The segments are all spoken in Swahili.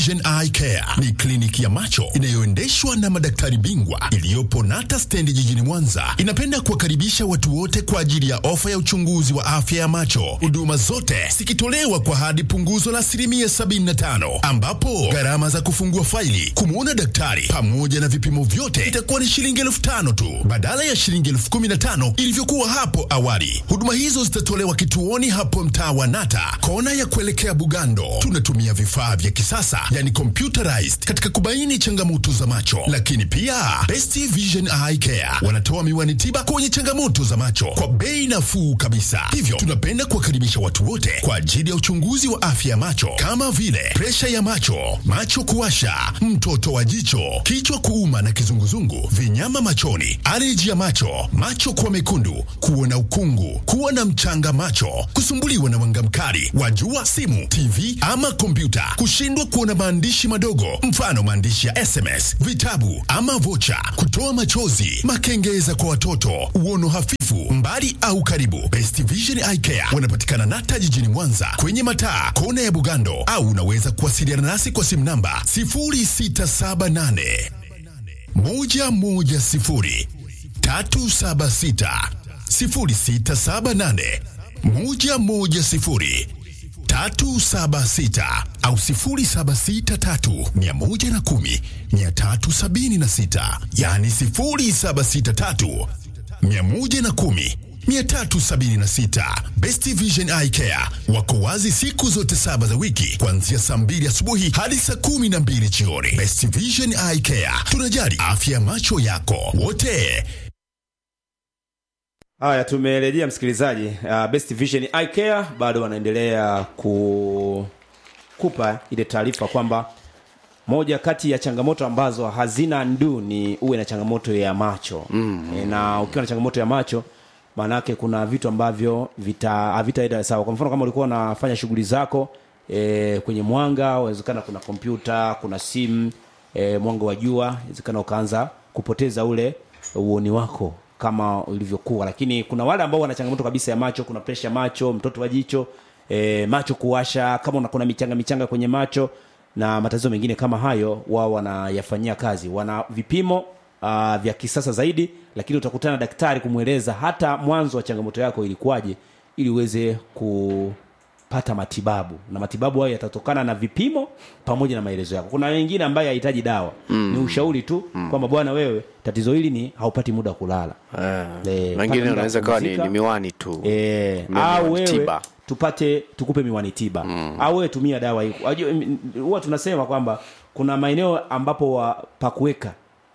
Vision Eye Care ni kliniki ya macho inayoendeshwa na madaktari bingwa iliyopo Nata stendi jijini Mwanza. Inapenda kuwakaribisha watu wote kwa ajili ya ofa ya uchunguzi wa afya ya macho, huduma zote zikitolewa kwa hadi punguzo la asilimia 75, ambapo gharama za kufungua faili, kumwona daktari pamoja na vipimo vyote itakuwa ni shilingi elfu tano tu badala ya shilingi elfu kumi na tano ilivyokuwa hapo awali. Huduma hizo zitatolewa kituoni hapo mtaa wa Nata, kona ya kuelekea Bugando. Tunatumia vifaa vya kisasa yani computerized katika kubaini changamoto za macho, lakini pia Best Vision Eye Care wanatoa miwani tiba kwenye changamoto za macho kwa bei nafuu kabisa. Hivyo tunapenda kuwakaribisha watu wote kwa ajili ya uchunguzi wa afya ya macho kama vile presha ya macho, macho kuwasha, mtoto wa jicho, kichwa kuuma na kizunguzungu, vinyama machoni, aleji ya macho, macho kuwa mekundu, kuona ukungu, kuwa na mchanga macho, kusumbuliwa na mwanga mkali wa jua, simu, TV ama kompyuta, kushindwa kuona maandishi madogo, mfano maandishi ya SMS, vitabu ama vocha, kutoa machozi, makengeza kwa watoto, uono hafifu, mbali au karibu. Best Vision Eye Care wanapatikana Nata jijini Mwanza kwenye mataa kona ya Bugando, au unaweza kuwasiliana nasi kwa simu namba 0678 110 376 0678 110 376 au 0763 110 376, yani 0763 110 376. Best Vision Eye Care wako wazi siku zote saba za wiki kuanzia saa mbili asubuhi hadi saa kumi na mbili jioni. Best Vision Eye Care, tunajali afya ya macho yako wote. Haya, tumerejea msikilizaji. Uh, Best Vision Eye Care bado wanaendelea ku kupa ile taarifa kwamba moja kati ya changamoto ambazo hazina ndu ni uwe na changamoto ya macho mm. E, na ukiwa na changamoto ya macho maanake kuna vitu ambavyo vita havitaenda sawa. Kwa mfano kama ulikuwa unafanya shughuli zako e, kwenye mwanga, inawezekana kuna kompyuta, kuna simu e, mwanga wa jua, inawezekana ukaanza kupoteza ule uoni wako kama ulivyokuwa, lakini kuna wale ambao wana changamoto kabisa ya macho, kuna presha macho, mtoto wa jicho e, macho kuwasha, kama una kuna michanga michanga kwenye macho na matatizo mengine kama hayo, wao wanayafanyia kazi, wana vipimo uh, vya kisasa zaidi, lakini utakutana na daktari kumweleza hata mwanzo wa changamoto yako ilikuwaje, ili uweze kupata matibabu, na matibabu hayo yatatokana na vipimo pamoja na maelezo yako. Kuna wengine ambaye hahitaji dawa mm. ni ushauri tu mm. kwamba bwana, wewe tatizo hili ni haupati muda wa kulala Eh, Eh, pata wengine muda unaweza wa kawa ni, kupumzika. ni miwani tu e, Miwani au wewe tiba. tupate tukupe miwani tiba mm. au wewe tumia dawa hii Wajua, m- m- huwa tunasema kwamba kuna maeneo ambapo wa pakuweka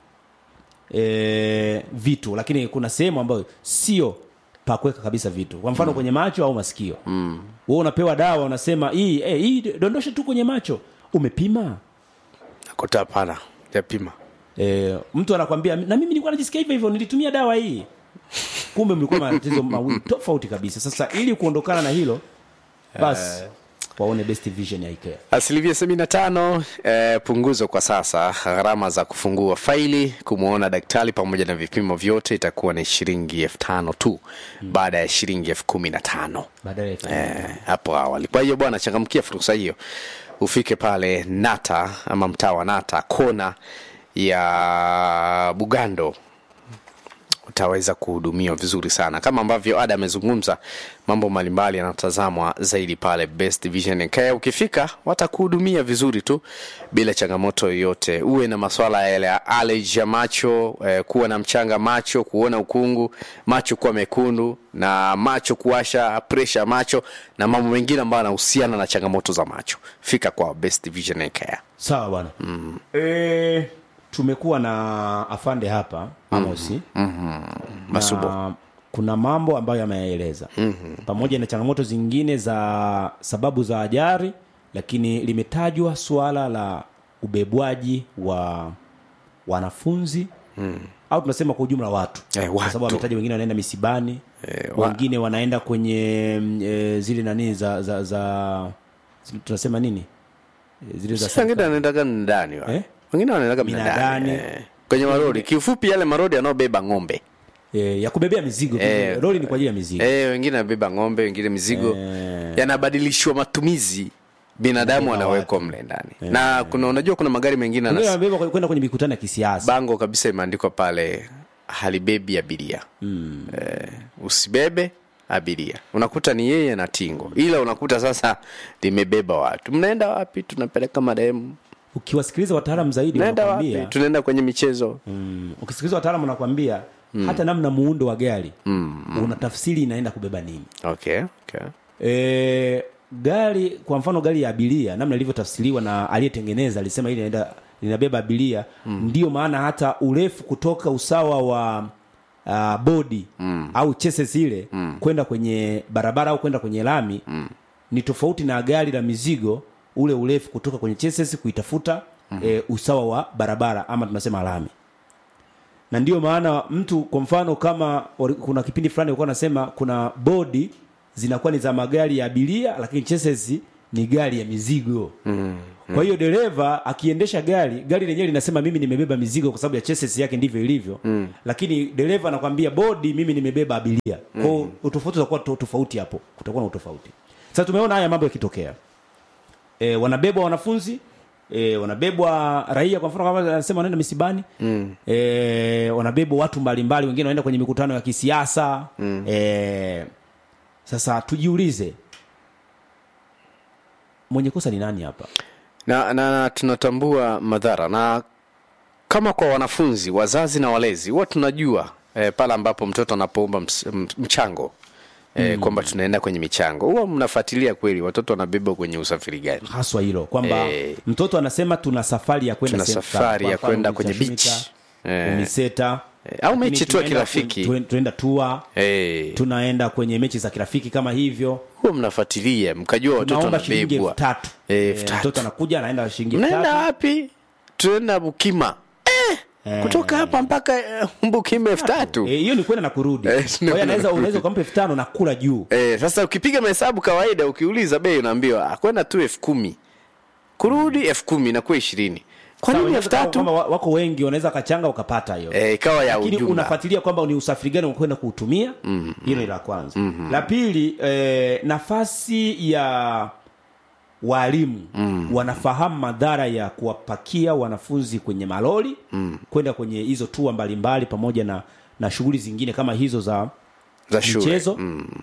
e, vitu lakini kuna sehemu ambayo sio pakuweka kabisa vitu kwa mfano mm. kwenye macho au masikio mm. wewe unapewa dawa unasema hii eh, hii dondosha tu kwenye macho umepima nakuta hapana japima e, mtu anakwambia na mimi nilikuwa najisikia hivyo hivyo nilitumia dawa hii kumbe mlikuwa na matatizo mawili tofauti kabisa sasa ili kuondokana na hilo basi waone best vision ya ikea asilimia sabini na tano eh, punguzo kwa sasa gharama za kufungua faili kumwona daktari pamoja na vipimo vyote itakuwa ni shilingi elfu tano tu mm. baada ya shilingi elfu kumi na tano badala ya eh, hapo awali kwa hiyo bwana changamkia fursa hiyo ufike pale nata ama mtaa wa nata kona ya bugando utaweza kuhudumiwa vizuri sana kama ambavyo ada amezungumza mambo mbalimbali yanatazamwa zaidi pale best vision care ukifika watakuhudumia vizuri tu bila changamoto yoyote uwe na maswala yale ya allergy ya macho eh, kuwa na mchanga macho kuona ukungu macho kuwa mekundu na macho kuwasha presha ya macho na mambo mengine ambayo yanahusiana na changamoto za macho fika kwa best vision care sawa bwana mm. e, tumekuwa na afande hapa amosi masubo na kuna mambo ambayo yameyaeleza mm-hmm. pamoja na changamoto zingine za sababu za ajari lakini limetajwa suala la ubebwaji wa wanafunzi mm. au tunasema kwa ujumla watu Eh, kwa sababu watu. wametaja wengine wanaenda misibani Eh, wa- wengine wanaenda kwenye mm, e, zile nani za za, za tunasema nini E, zile za wengine wanaendaga ndani wa. Eh? wengine wanaendaga Minadani. mnadani eh. kwenye marodi kiufupi yale marodi yanayobeba ng'ombe e, ya kubebea mizigo Eh, lori ni kwa ajili ya mizigo eh, wengine wanabeba ng'ombe wengine mizigo Eh. yanabadilishwa matumizi binadamu Kubeba anawekwa mle ndani na kuna unajua kuna magari mengine Wengine anas- wanabeba kwenda kwenye mikutano ya kisiasa bango kabisa imeandikwa pale halibebi abiria mm. eh, usibebe abiria unakuta ni yeye na tingo ila unakuta sasa limebeba watu mnaenda wapi tunapeleka mademu ukiwasikiliza wataalamu zaidi naenda wapi wanakwambia tunaenda kwenye michezo mm, ukisikiliza wataalamu wanakwambia hata namna muundo wa gari mm, una tafsiri inaenda kubeba nini okay, okay. e, gari kwa mfano gari ya abiria namna ilivyotafsiriwa na aliyetengeneza alisema ili inaenda linabeba abiria mm. ndio maana hata urefu kutoka usawa wa uh, bodi mm. au cheses ile mm. kwenda kwenye barabara au kwenda kwenye lami mm. ni tofauti na gari la mizigo ule urefu kutoka kwenye cheses kuitafuta mm. e, usawa wa barabara ama tunasema lami na ndio maana mtu kwa mfano kama wali- kuna kipindi fulani walikuwa nasema kuna bodi zinakuwa ni za magari ya abiria lakini chassis ni gari ya mizigo mm, kwa hiyo dereva akiendesha gari gari lenyewe linasema mimi nimebeba mizigo kwa sababu ya chassis yake ndivyo ilivyo mm. lakini dereva anakwambia bodi mimi nimebeba abiria kwao mm. utofauti utakuwa to- tofauti hapo kutakuwa na utofauti sasa tumeona haya mambo yakitokea e, wanabebwa wanafunzi e, wanabebwa raia kwa mfano kama anasema wanaenda misibani mm. e, wanabebwa watu mbalimbali wengine wanaenda kwenye mikutano ya kisiasa mm. e, sasa tujiulize mwenye kosa ni nani hapa na, na, na tunatambua madhara na kama kwa wanafunzi wazazi na walezi huwa tunajua eh, pale ambapo mtoto anapoomba ms- m- mchango eh, mm. kwamba tunaenda kwenye michango huwa mnafuatilia kweli watoto wanabebwa kwenye usafiri gani haswa hilo kwamba Eh. mtoto anasema tuna safari ya kwenda Tuna sehemu safari fulani. ya Kwa mfano, kwenda kwenye Umitashumita, beach. Eh. Umiseta Eh, au Lakini mechi tu ya tunaenda kirafiki. kwen- tunaenda tua eh, tunaenda kwenye mechi za kirafiki kama hivyo huwa mnafuatilia mkajua watoto tunaomba shilingi elfu wanabebwa tatu Eh, Eh, elfu tatu. mtoto anakuja anaenda shilingi elfu mnaenda tatu wapi tunaenda bukima eh, kutoka hapa mpaka eh, bukima elfu tatu Eh, hiyo ni kwenda na kurudi Eh, kwa ni hiyo kwenda anaweza na unaweza ukampa elfu tano na kula juu Eh, sasa ukipiga mahesabu kawaida ukiuliza bei unaambiwa "Ah, kwenda tu elfu kumi kurudi elfu kumi inakuwa ishirini kwa Sawa, nini elfu inaweza kama tatu wa- wako wengi wanaweza kachanga ukapata hiyo Eh, ikawa ya lakini ujumla unafuatilia kwamba ni usafiri gani unakwenda kuutumia hilo ni la kwanza la pili eh, nafasi ya walimu wanafahamu madhara ya kuwapakia wanafunzi kwenye malori kwenda kwenye hizo tua mbalimbali pamoja na na shughuli zingine kama hizo za za shule michezo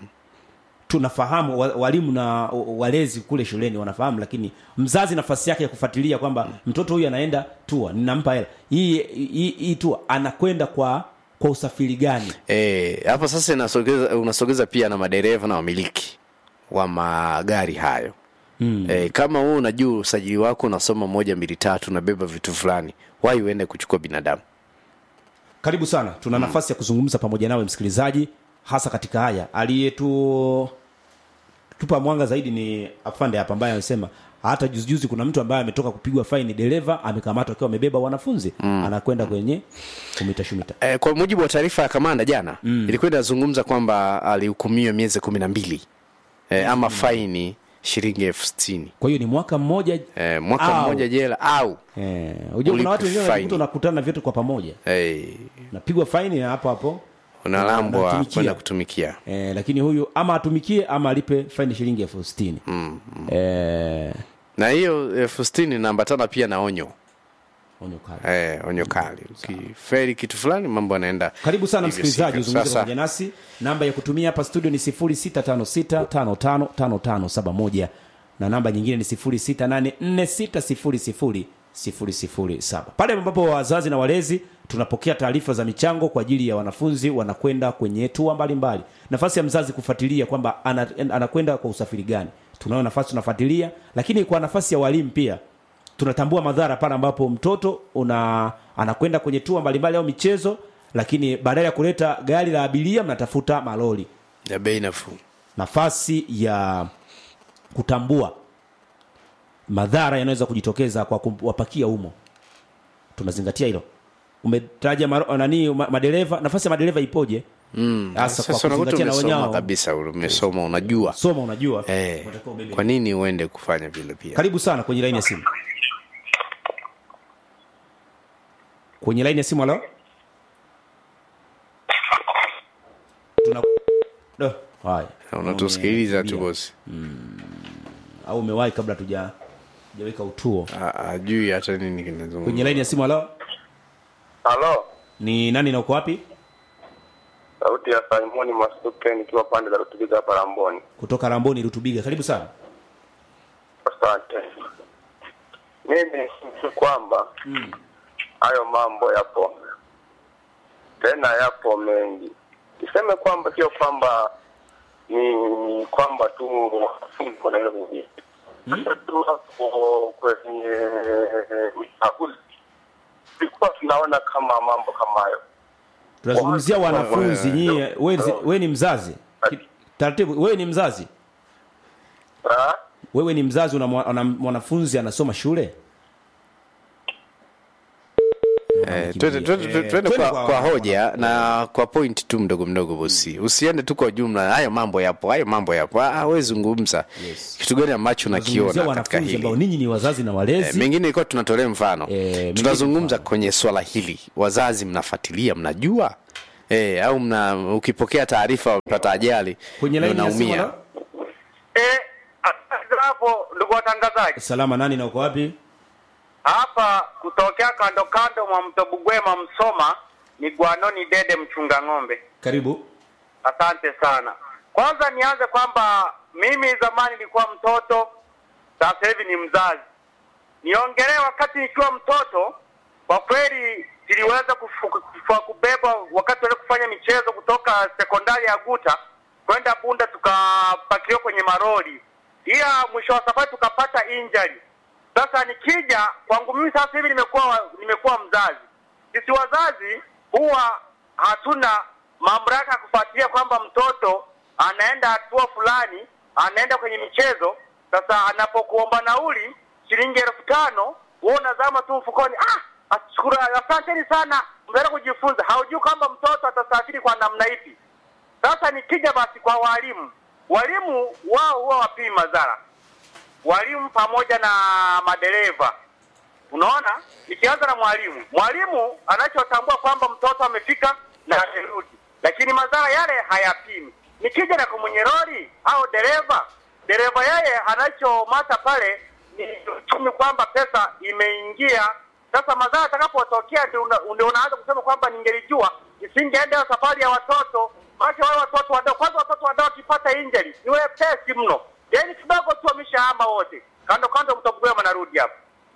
tunafahamu wa- walimu na walezi kule shuleni wanafahamu lakini mzazi nafasi yake ya kufuatilia kwamba mtoto huyu anaenda tua ninampa hela hii hii hii tua anakwenda kwa kwa usafiri gani Eh, hapo sasa inasogeza, unasogeza pia na madereva na wamiliki wa magari hayo mm. e, kama wewe unajua usajili wako unasoma moja mbili tatu unabeba vitu fulani wai uende kuchukua binadamu karibu sana tuna nafasi ya kuzungumza pamoja nawe msikilizaji hasa katika haya aliyetu tupa mwanga zaidi ni afande hapa ambaye amesema hata juzijuzi kuna mtu ambaye ametoka kupigwa faini dereva amekamatwa akiwa amebeba wanafunzi mm. anakwenda kwenye umitashumita e, kwa mujibu wa taarifa ya kamanda jana mm. ilikuwa inazungumza kwamba alihukumiwa miezi kumi na mbili e, ama faini shilingi elfu sitini kwa hiyo ni mwaka mmoja e, mwaka au- mmoja jela au Eh, unajua kuna watu wengine Ulipe wanajikuta faini. unakutana vyote kwa pamoja e, napigwa faini na hapo hapo unalambwa Unatumikia. kwenda kutumikia eh, lakini huyu ama atumikie ama alipe faini shilingi elfu sitini mm, mm. eh, na hiyo elfu sitini inaambatana pia na onyo onyo kali. Eh, onyo kali ukiferi kitu fulani mambo yanaenda karibu sana hivyo msikilizaji sivyo. uzungumze Sasa, pamoja nasi namba ya kutumia hapa studio ni 0656555571 na namba nyingine ni 0684600007 pale ambapo wazazi na walezi tunapokea taarifa za michango kwa ajili ya wanafunzi wanakwenda kwenye tua mbalimbali nafasi ya mzazi kufuatilia kwamba ana- anakwenda kwa usafiri gani tunayo nafasi tunafuatilia lakini kwa nafasi ya walimu pia tunatambua madhara pale ambapo mtoto una anakwenda kwenye tua mbalimbali au michezo lakini badala ya kuleta gari la abiria mnatafuta malori ya bei nafuu nafasi ya kutambua madhara yanaweza kujitokeza kwa kuwapakia umo tunazingatia hilo umetaja maro- nani ma- madereva nafasi ya madereva ipoje hasa kwa sasa unakuta kuzingatia na umesoma wenyao kabisa umesoma unajua soma unajua eh, unatakiwa ubebe. kwa nini uende kufanya vile pia karibu sana kwenye laini ya simu kwenye laini ya simu halo Tuna... Do, haya unatusikiliza tu Umekimbia. bosi au umewahi kabla tuja tujaweka utuo Ah, ajui hata nini kinazungumza kwenye laini ya simu halo Halo, ni nani na uko wapi sauti ya Simoni Masuke nikiwa pande za Rutubiga hapa Ramboni. kutoka ramboni rutubiga karibu sana Asante. Mimi ni kwamba hayo mambo yapo tena, yapo mengi. Niseme kwamba sio kwamba ni kwamba tu wanafunzi wanaweza kuingia hata tu hapo kwenye uchaguzi tulikuwa tunaona kama mambo kama hayo tunazungumzia Wa- wanafunzi wa- nyie wewe ni- wewe ni mzazi Ki- taratibu wewe ni mzazi Ah? wewe ni mzazi una mwa- una mwanafunzi anasoma shule Eh, twende twende- twende- twende Twende kwa, kwa- kwa hoja na kwa point tu mdogo mdogo bosi usiende tu kwa jumla hayo mambo yapo hayo mambo yapo Ah, we zungumza Yes. kitu gani ambacho Tunazungumzia nakiona katika wanafunzi ambao hili ninyi ni wazazi na Eh, walezi mengine ilikuwa tunatolea mfano Eh, mengine tunazungumza mfano. kwenye swala hili wazazi mnafuatilia mnajua eh, au mna ukipokea taarifa unapata ajali kwenye ndio laini ya simu unaumia halo? Eh, asante hapo ndugu watangazaji. salama nani na uko wapi Hapa kutokea kando kando mwa mto Bugwema Msoma ni Gwanoni Dede mchunga ng'ombe. karibu Asante sana. Kwanza nianze kwamba mimi zamani nilikuwa mtoto, sasa hivi ni mzazi. Niongelee wakati nikiwa mtoto, kwa kweli siliweza kufu- kufu- kubeba wakati wale kufanya michezo kutoka sekondari ya Guta kwenda Bunda, tukapakiwa kwenye maroli, ila mwisho wa safari tukapata injury. Sasa nikija kwangu mimi sasa hivi nimekuwa nimekuwa mzazi. Sisi wazazi huwa hatuna mamlaka ya kufuatilia kwamba mtoto anaenda hatua fulani, anaenda kwenye michezo. Sasa anapokuomba nauli shilingi elfu tano wewe unazama tu mfukoni, ah, ashukuru, asanteni sana, mnaenda kujifunza. Haujui kwamba mtoto atasafiri kwa namna ipi. Sasa nikija basi kwa walimu, walimu wao huwa wapii madhara walimu pamoja na madereva. Unaona, nikianza na mwalimu, mwalimu anachotambua kwamba mtoto amefika na amerudi, lakini madhara yale hayapimi. Nikija na kwa mwenye lori au dereva, dereva yeye anachomata pale ni uchumi, kwamba pesa imeingia. Sasa madhara atakapotokea ndio una, ndio unaanza kusema kwamba ningelijua nisingeenda hiyo safari ya watoto maana wale watoto wadogo, kwanza watoto wadogo wakipata injury ni wepesi mno, yaani kidogo tu wameshahama wote. Kando kando mtobugwema, narudi hapo.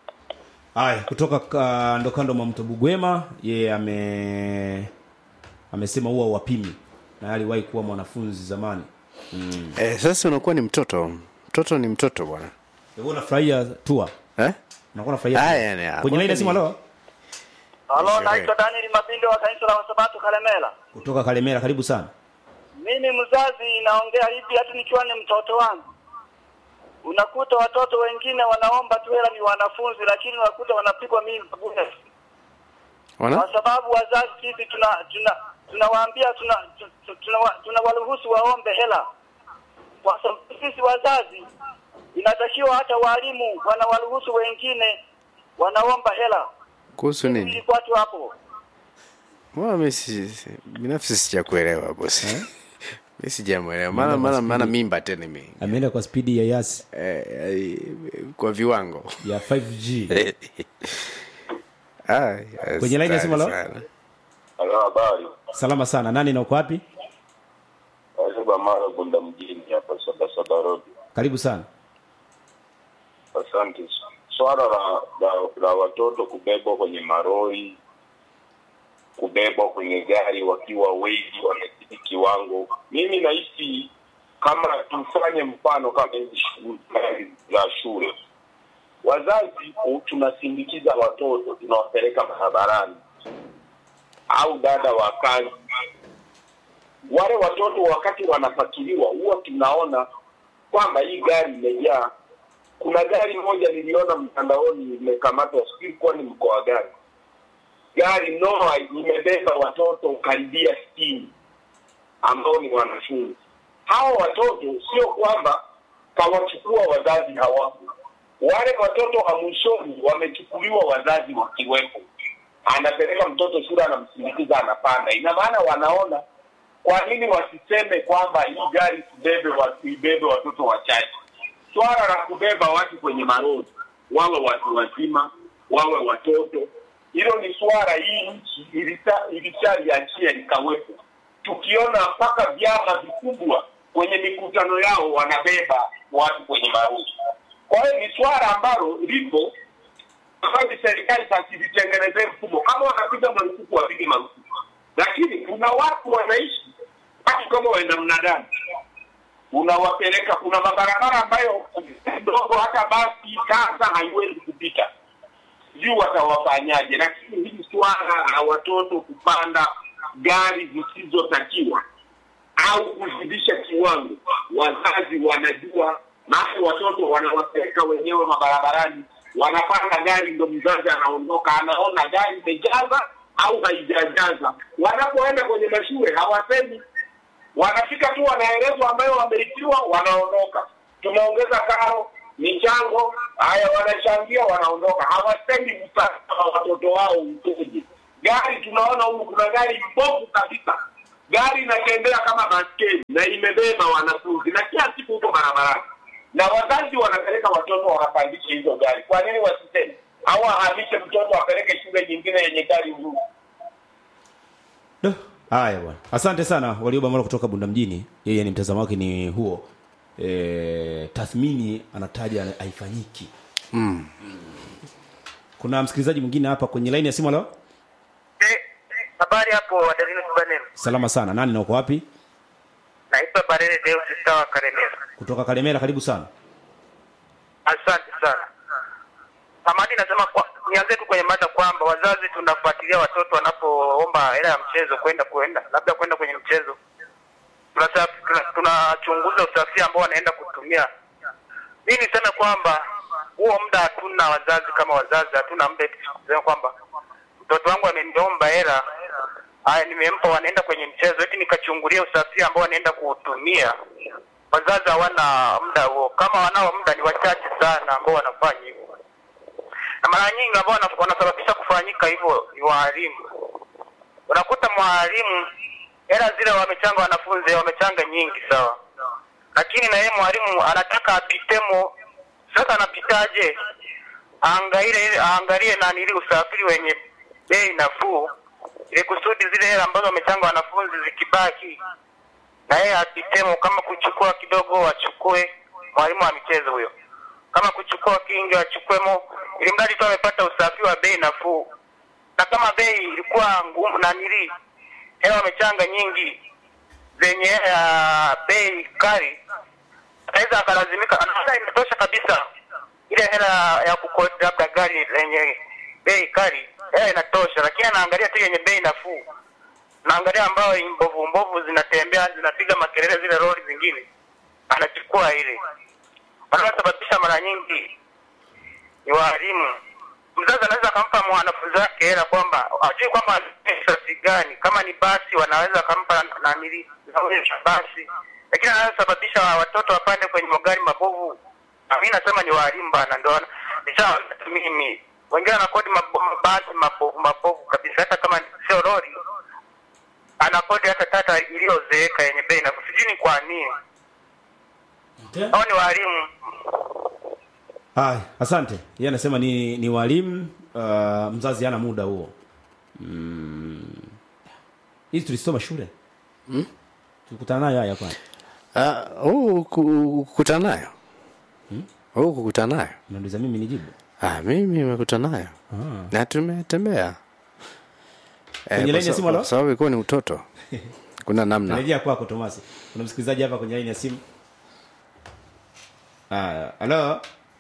haya kutoka kando kando mwa mto bugwema yeye ame amesema huwa wapimi na aliwahi kuwa mwanafunzi zamani eh, sasa unakuwa ni mtoto mtoto ni mtoto bwana hivyo unafurahia tua eh? unakuwa unafurahia Haya, tour. ni- kwenye laini ya simu halo Halo, Sherehe. naitwa Daniel Mabindo wa kanisa la Wasabato Kalemela. kutoka kalemera karibu sana Mimi mzazi naongea hivi, hata nikiwa ni mtoto wangu, unakuta watoto wengine wanaomba tu hela, ni wanafunzi, lakini unakuta wanapigwa mimba bure, Wana? kwa sababu wazazi sisi tuna tuna tunawaambia tuna tu- tunawa- tunawaruhusu waombe hela, kwa sababu sisi wazazi inatakiwa hata walimu wanawaruhusu wengine wanaomba hela. kuhusu nini Ilikuwa tu hapo Mbona mimi si, si- binafsi sijakuelewa bosi mi sijamwelewa maana maana maana mimba tena mi ameenda kwa spidi ya yasi eh, eh, kwa viwango ya 5g Ah, Kwenye line ya simu, halo? sana. Halo, habari. salama sana nani na uko wapi Nasema mara Bunda mjini hapa Sabasaba Road. karibu sana Asante. Swala la, la, la watoto kubebwa kwenye maroli, kubebwa kwenye gari wakiwa wengi, wamezidi kiwango, mimi nahisi kama tufanye mfano kama hizi shughuli za shule, wazazi u- tunasindikiza watoto, tunawapeleka barabarani au dada wa kazi wale watoto wakati wanafatiliwa huwa tunaona kwamba hii gari imejaa. Kuna gari moja niliona mtandaoni imekamatwa, sijui ilikuwa ni mkoa gani. Gari noa imebeba watoto karibia sitini ambao ni wanafunzi. Hawa watoto sio kwamba kawachukua wazazi hawapo, wale watoto wa mwishoni wamechukuliwa wazazi wakiwepo. Anapeleka mtoto shule, anamsindikiza, anapanda. Ina maana wanaona kwa nini wasiseme kwamba hii gari sibebe wasibebe watoto wachache swala la kubeba watu kwenye marodi, wawe watu wazima, wawe watoto, hilo ni swala hii nchi ilita- ilishaliachia likawepo. Tukiona mpaka vyama vikubwa kwenye mikutano yao wanabeba watu kwenye marodi. Kwa hiyo ni swala ambalo lipo ambayo serikali sasa ilitengenezee mfumo, kama wanapiga marufuku wapige marufuku, lakini kuna watu wanaishi watu kama waenda mnadani unawapeleka kuna mabarabara ambayo ndogo hata basi sasa haiwezi kupita sijui watawafanyaje lakini hili swala la watoto kupanda gari zisizotakiwa au kuzidisha kiwango wazazi wanajua maana watoto wanawapeleka wenyewe mabarabarani wanapanda gari ndo mzazi anaondoka anaona gari imejaza au haijajaza wanapoenda kwenye mashule hawasemi wanafika tu wanaelezwa ambayo wameitiwa wanaondoka tumeongeza karo michango haya wanachangia wanaondoka hawasemi usalama wa watoto wao ukoje gari tunaona huku kuna gari mbovu kabisa gari inatembea kama baskeli na imebeba wanafunzi na kila siku huko barabarani na wazazi wanapeleka watoto wanapandisha hizo gari kwa nini wasiseme au ahamishe mtoto apeleke shule nyingine yenye gari nzuri Duh, Haya bwana, asante sana Warioba Mara kutoka Bunda mjini. Yeye ni mtazamo wake ni huo. E, tathmini anataja haifanyiki. Mm. Kuna msikilizaji mwingine hapa kwenye line ya simu leo. Eh, habari hapo Adelino Tubanero. Salama sana. Nani na uko wapi? Naitwa Barere Deus Sawa Karemera. Kutoka Kalemera, karibu sana. Asante sana. Hamadi nasema kwa, nianze tu kwenye mada kwamba wazazi tunafuatilia watoto wanapoomba hela ya mchezo kwenda kwenda labda kwenda kwenye mchezo. Tunasa- tuna- Tunachunguza usafiri ambao wanaenda kutumia. Mimi niseme kwamba huo muda hatuna wazazi kama wazazi hatuna muda eti kusema kwamba mtoto wangu ameniomba hela haya nimempa wanaenda kwenye mchezo eti nikachungulia usafiri ambao wanaenda kuutumia wazazi hawana muda huo kama wanao muda ni wachache sana ambao wanafanya hivyo na mara nyingi ambao wana- wanasababisha kufanyika hivyo ni waalimu unakuta mwalimu hela zile wamechanga wanafunzi wamechanga nyingi sawa lakini na yeye mwalimu anataka apitemo sasa anapitaje aangalie aangalie nani ili usafiri wenye bei nafuu ili kusudi zile hela ambazo wamechanga wanafunzi zikibaki na yeye apitemo kama kuchukua kidogo achukue mwalimu wa michezo huyo kama kuchukua kingi achukwemo ili mradi tu amepata usafiri wa bei nafuu na kama bei ilikuwa ngumu na nili hela wamechanga nyingi zenye uh, bei kali anaweza akalazimika anaona inatosha kabisa ile hela ya kukodi labda gari lenye bei kali hela inatosha lakini anaangalia tu yenye bei nafuu naangalia ambayo mbovu mbovu zinatembea zinapiga makelele zile lori zingine anachukua ile wanaosababisha mara nyingi ni waalimu mzazi anaweza akampa mwanafunzi wake hela kwamba ajui kwamba sasi gani kama ni basi wanaweza akampa nanili nauli ya basi lakini anayosababisha watoto wapande kwenye magari mabovu na mi nasema ni waalimu bana ndo wana- nisha mimi wengine wanakodi mabo- mabasi mabovu mabovu kabisa hata kama sio lori anakodi hata tata iliyozeeka yenye bei na sijui ni kwa nini hao ni waalimu Haya, asante. Yeye anasema ni ni walimu uh, mzazi hana muda huo. Mm. Hizi tulisoma shule. Mm? Tulikutana nayo haya kwani. Ah, huu ku- kukutana nayo huu kukutana nayo Unauliza mimi nijibu. ah, mimi nimekutana nayo Ah. na tumetembea Eh, Kwenye kwa laini ya sa- simu, halo? kwa sababu ilikuwa ni utoto kuna namna Narejea kwako Tomasi. Kuna msikilizaji hapa kwenye line ya simu. Ah, halo.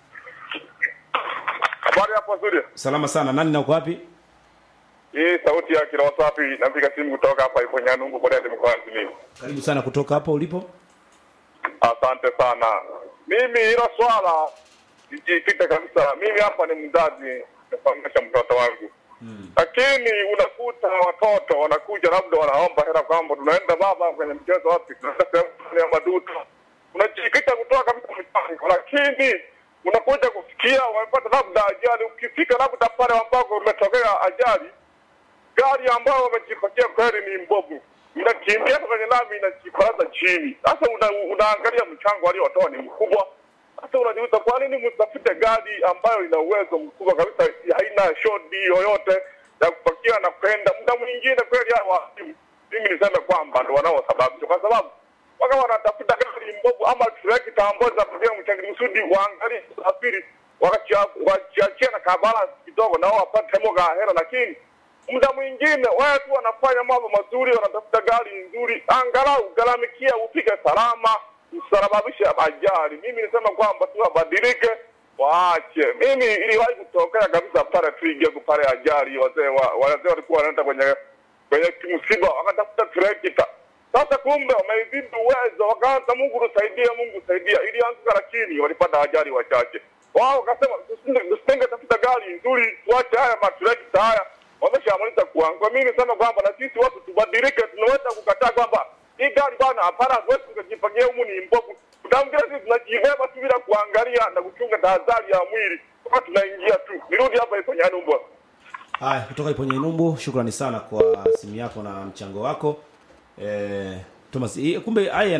Habari hapo studio. Salama sana. Nani na uko wapi? Hii sauti ya kila wasafi napiga simu kutoka hapa ipo Nyanungu kwa Dede mkoa wa Simiyu. Karibu sana kutoka hapo ulipo. Asante sana. Mimi hilo swala sijikita kabisa. Mimi hapa ni mzazi nafahamisha mtoto wangu. Lakini unakuta watoto wanakuja labda wanaomba hela kwamba tunaenda baba kwenye mchezo wapi, tunaenda sehemu fulani ya maduto. Unajikita kutoa kabisa mchango, lakini unakuja kufikia wamepata labda ajali. Ukifika labda pale ambako umetokea ajali, gari ambayo wamejipatia kweli ni mbovu, inakimbia kwenye lami inajiparaza chini. Sasa una, unaangalia mchango aliotoa ni mkubwa, Sasa unajiuliza kwa nini msitafute gari ambayo ina uwezo mkubwa kabisa, haina shodi yoyote ya kupakia na kwenda. Muda mwingine kweli hao walimu, mimi niseme kwamba ndo wanaosababisha, kwa sababu waka wanatafuta gari mbovu ama trekta ambazo zinapatia mchangani kusudi waangalie usafiri wakiachia na kabalance kidogo, nao wapate moga hela, lakini muda mwingine watu wanafanya mambo mazuri, wanatafuta gari nzuri, angalau gharamikia upige salama, usababishe ajali. Mimi nisema kwamba tu wabadilike, waache. Mimi iliwahi kutokea kabisa pale Twiga pale ajali, wazee wa, wazee walikuwa wanaenda kwenye kwenye msiba wakatafuta trekta. Sasa kumbe wameizidi uwezo, wakaanza Mungu tusaidie, Mungu saidia, ilianguka, lakini walipata ajali wachache. Wao wakasema tusitenge tafuta gari nzuri, tuache haya matrekta haya wameshamaliza kuangua. Mimi nisema kwamba na sisi watu tubadilike, tunaweza kukataa kwamba hii gari bwana, hapana, hatuwezi tukajipangia humu ni mbovu. Utaongea sisi tunajibeba tu bila kuangalia na kuchunga tahadhari ya mwili, kwa tunaingia tu. Nirudi hapa kwenye Anumbo. Haya, kutoka Iponye Numbu, shukrani sana kwa simu yako na mchango wako. Eh, Thomas, hii- kumbe haya